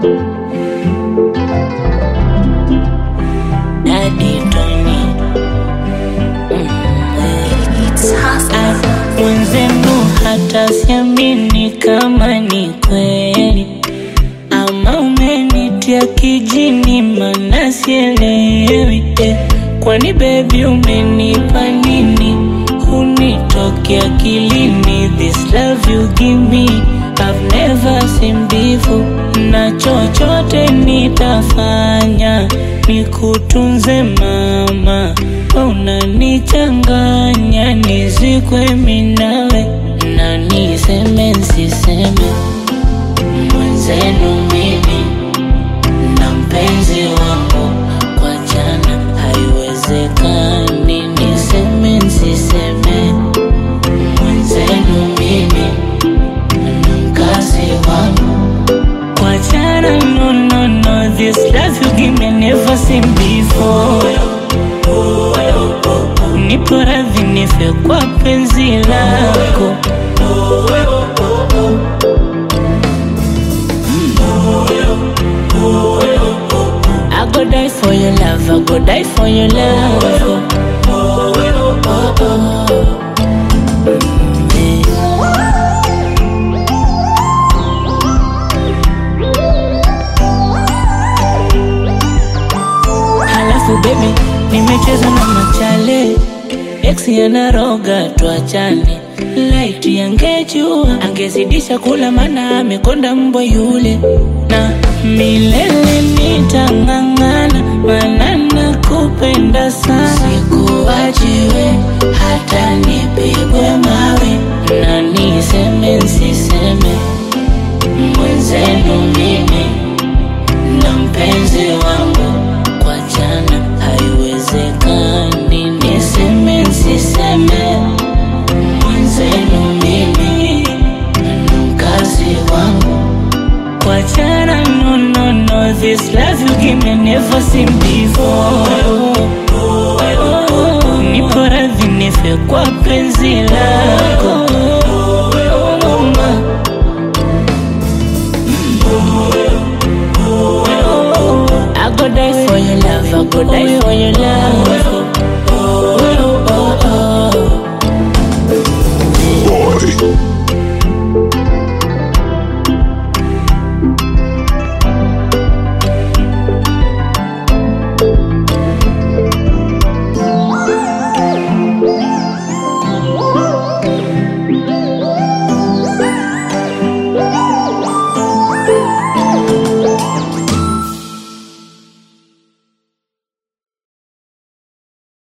Daddy Tony mwenzenu hata siamini kama ni kweli ama umenitia kijini, mana sielewi eh. Kwani bebi umenipa nini? Hunitoki akilini, this love you give me I've never seen before, na chochote nitafanya nikutunze mama, unanichanganya nizikwe minawe na niseme nsiseme mwenzenu mimi na mpenzi wangu kwa jana haiwezekani, niseme nsiseme mwenzenu mimi na mkazi wangu kwa jana, no, no, no, this love you give me never seen before. Nipo radhi nife kwa penzi lako I go die for your love, I go die for your love. Oh, oh, oh. Halafu baby, nimecheza na machale ex yanaroga, tuachane. Light yangejua angezidisha kula, mana amekonda mbwa yule, na milele nitang'ang'ana, mana nakupenda sana. Sikuachiwe hata nipigwe mawe, na niseme nsiseme, mwenzenu mimi na mpenzi wangu kwa jana haiwezekani, niseme nsiseme, mwenzenu mimi na mkazi wangu kwa jana, no, no, no, this love you give me never seen before. Nipo radhi nife kwa penzi lako I go die for your love, I go die for your love.